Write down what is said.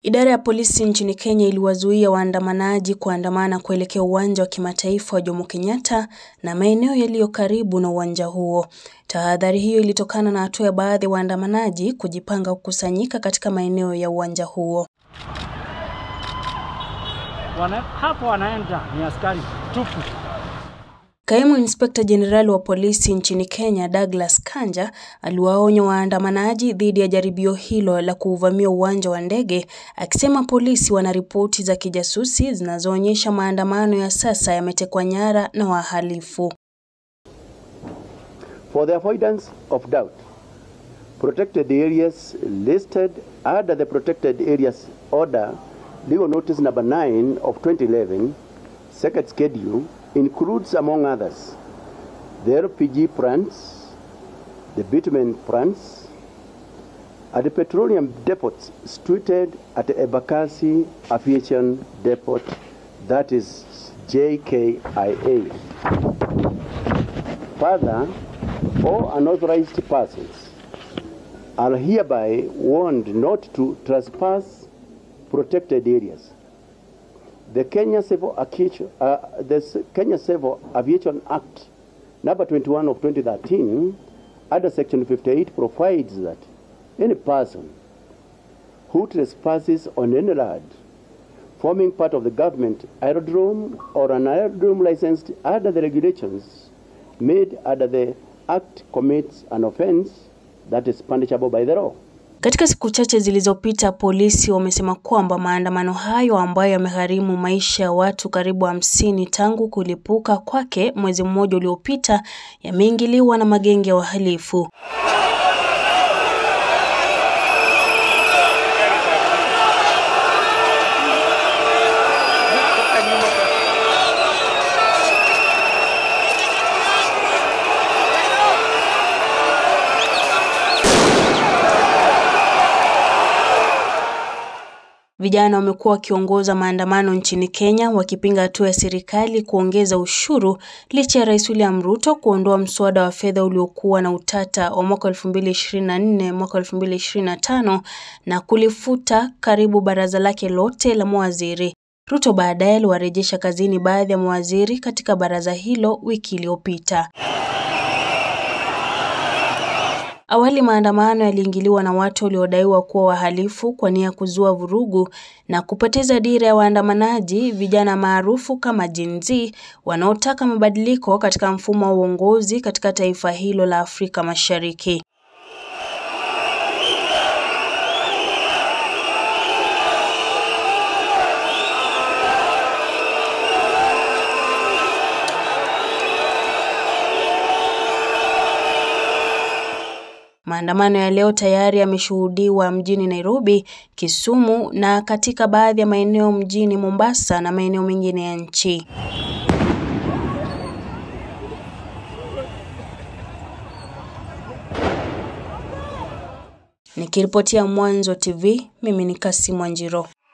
Idara ya polisi nchini Kenya iliwazuia waandamanaji kuandamana kuelekea uwanja wa kimataifa wa Jomo Kenyatta na maeneo yaliyo karibu na uwanja huo. Tahadhari hiyo ilitokana na hatua ya baadhi ya waandamanaji kujipanga kukusanyika katika maeneo ya uwanja huo. Wana, hapo wanaenda ni askari tupu. Kaimu Inspekta Jenerali wa polisi nchini Kenya, Douglas Kanja, aliwaonya waandamanaji dhidi ya jaribio hilo la kuuvamia uwanja wa ndege, akisema polisi wana ripoti za kijasusi zinazoonyesha maandamano ya sasa yametekwa nyara na wahalifu. For the avoidance of doubt, protected areas listed under the protected areas order legal notice number 9 of 2011 second schedule includes among others the LPG plants, the bitumen plants, and the petroleum depots situated at the Ebakasi Aviation Depot, that is JKIA. Further, all unauthorized persons are hereby warned not to trespass protected areas. The Kenya Civil, Aviation, uh, the Kenya Civil Aviation Act number 21 of 2013 under section 58 provides that any person who trespasses on any land forming part of the government aerodrome or an aerodrome licensed under the regulations made under the act commits an offense that is punishable by the law. Katika siku chache zilizopita, polisi wamesema kwamba maandamano hayo ambayo yamegharimu maisha ya watu karibu hamsini tangu kulipuka kwake mwezi mmoja uliopita yameingiliwa na magenge ya wahalifu. Vijana wamekuwa wakiongoza maandamano nchini Kenya wakipinga hatua ya serikali kuongeza ushuru licha ya Rais William Ruto kuondoa mswada wa fedha uliokuwa na utata wa mwaka 2024 mwaka 2025 na kulifuta karibu baraza lake lote la mawaziri. Ruto baadaye aliwarejesha kazini baadhi ya mawaziri katika baraza hilo wiki iliyopita. Awali maandamano yaliingiliwa na watu waliodaiwa kuwa wahalifu kwa nia ya kuzua vurugu na kupoteza dira ya waandamanaji, vijana maarufu kama Gen Z wanaotaka mabadiliko katika mfumo wa uongozi katika taifa hilo la Afrika Mashariki. Maandamano ya leo tayari yameshuhudiwa mjini Nairobi, Kisumu na katika baadhi ya maeneo mjini Mombasa na maeneo mengine ya nchi. Nikiripotia Mwanzo TV, mimi ni Kassim Wanjiro.